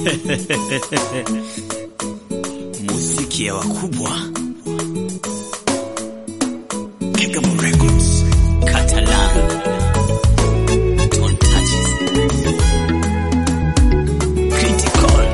Muziki ya wakubwa Kigamo Records Catalan Don't touch it Critical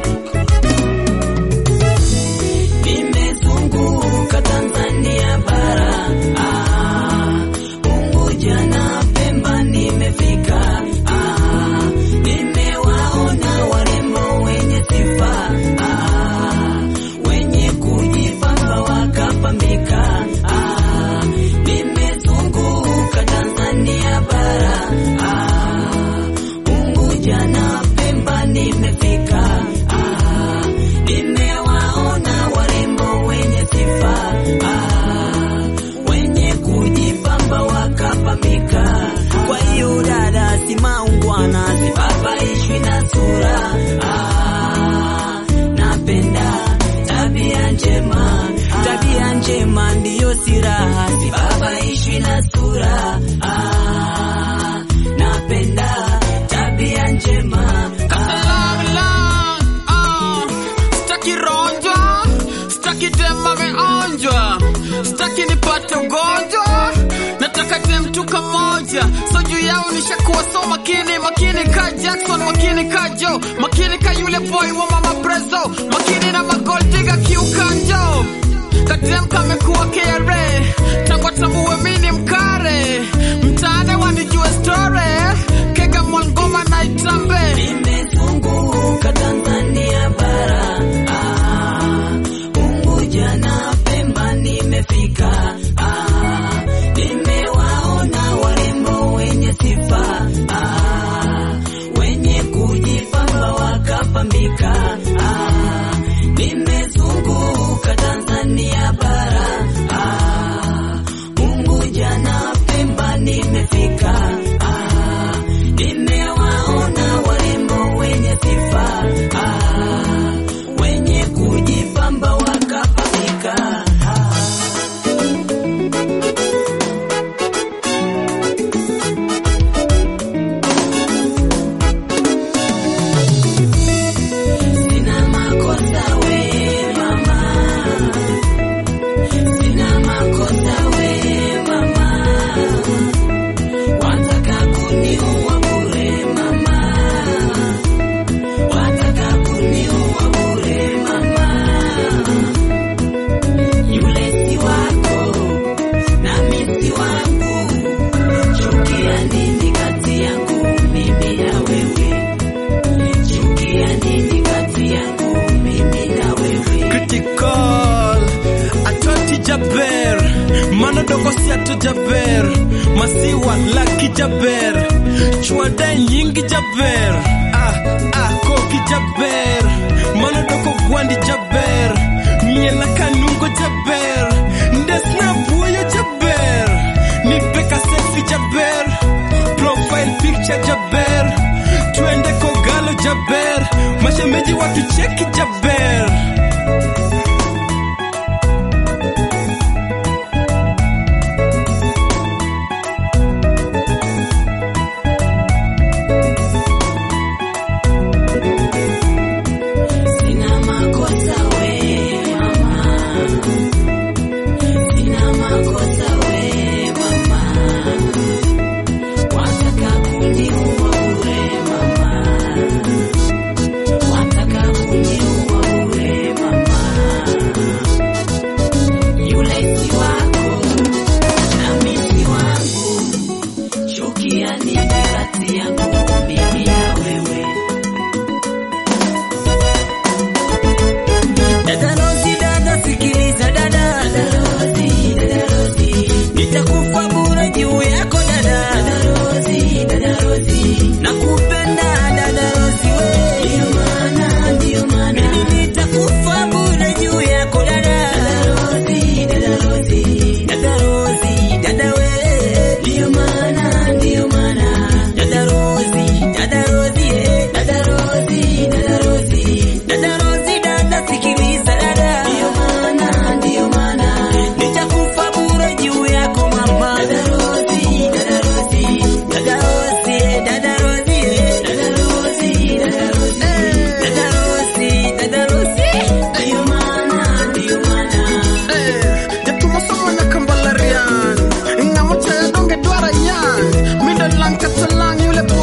Nimezunguka Tanzania bara ah, Unguja na Pemba nimefika ah, nimewaona warembo wenye sifa ah, wenye kujipamba wakapambika ah, nimezunguka Tanzania bara ah, Unguja na Pemba nimefika ah, nimewaona warembo wenye sifa ah, wenye kujipamba wakapambika. Kwa hiyo dada, si maungwana, sibabaishwi na sura ah, napenda tabia njema, tabia njema ndiyo siraha, sibabaishwi na sura ah, napenda tabia njema Long, long, ah. Sitaki ronjwa, sitaki dem ameonjwa, sitaki nipate ugonjwa, nataka dem tu kamoja. So juu yao nishakuwa so makini, makini ka Jackson, makini ka Joe, makini ka yule boy wa mama Prezo, makini na magoldiga kiukanjo kadem kamekuwa KRA tangu atambue mini mkare mtaane wanijue story kega mwangoma na itambe Nimezunguka Tanzania bara ah, Unguja na Pemba nimefika ah, nimewaona warembo wenye sifa ah, wenye kujipamba wakapambika ah, nimezunguka Tanzania bara ah, Unguja na Pemba nimefika ah, nimewaona warembo wenye sifa ah, wenye kujipamba wakapambika ah. Sina makosa we mama, sina makosa we mama, wataka kuniua bure mama, wataka kuniua bure mama, yule si wako nami si wangu, chukia nini kati yangu mimi na wewe? Chukia nini kati yangu mimi na wewe? critical atoti jaber mano dogo siato jaber masiwa laki jaber chwade nyingi jaber ah, ah, koki jaber mano dogo gwandi jaber miela kanungo jaber ndesna buoyo jaber nipeka selfi jaber profile picture jaber twende kogalo jaber mashemeji watu cheki jaber Sina makosa we mama, sina makosa we mama, wataka kuniua bure mama, wataka kuniua bure mama, yule si wako nami si wangu, chukia nini kati yangu mimi na wewe? Dada Rosi, dada sikiliza dada. Dada Rosi, dada Rosi. Nitakufa bure juu yako dada. Dada Rosi, dada Rosi.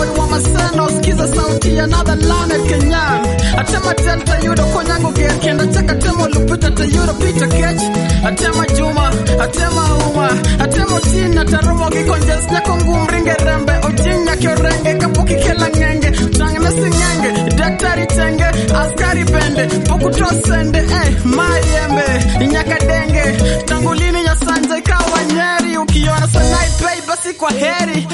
boy wa maseno sikiza sauti ya another learned Kenyan atema tenta yudo konyango ger kenda chaka temo lupita te yudo pita kech atema juma atema uma atemo tina taromo gi konjes nyako ngum ringe rembe ojing nyake orenge kapok ikela ngenge tang na singenge daktari tenge askari bende pokuto sende eh mayembe nyaka denge tangu lini nyasanje ikawa nyeri ukiona sanai pei basi kwa heri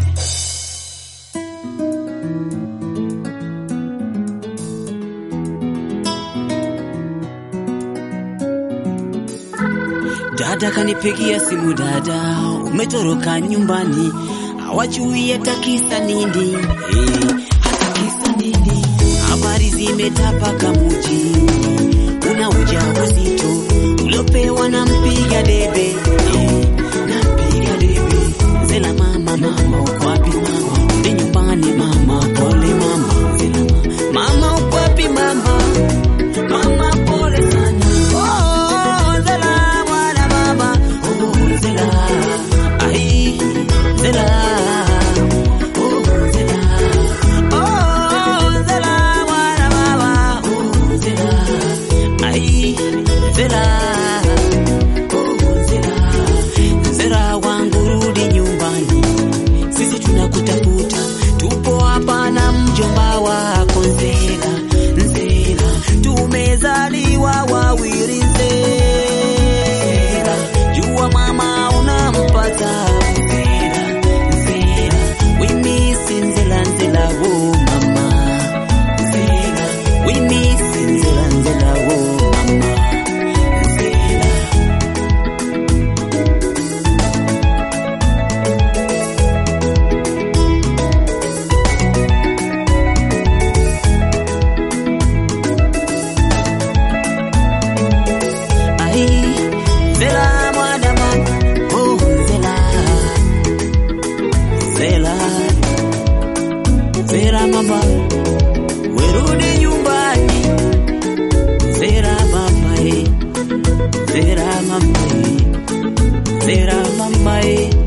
Dada kanipigia simu, dada umetoroka nyumbani, hawajui hata kisa nini eh, hata kisa nini. Habari zimetapaka muji, una ujauzito uliopewa na mpiga debe eh, na mpiga debe. Zela mama, mama uko wapi mama? Rudi nyumbani mama, pole mama. Zela mama, mama uko wapi mama? Mama pole sana. Oh, Zela mwana mama. Oh, Zela. Ai, Zela. Oh, Zela. Oh, Zela mwana mama. Oh, Zela. Ai, Zela. Oh, Zela. Zela wangu rudi nyumbani. Sisi tunakutafuta. Tupo hapa na mjomba wako Nzela. Nzela. Tumezaliwa wawili Nzela. Jua mama unampata Nzela. Nzela. We miss Nzela Nzela oh mama. Nzela. We miss Nzela Nzela oh mama. Nzela. Ai, Zela mwana mama, oh Zela, Zela, Zela mama, werudi nyumbani, Zela mama, eh, Zela mama, eh, Zela mama, eh.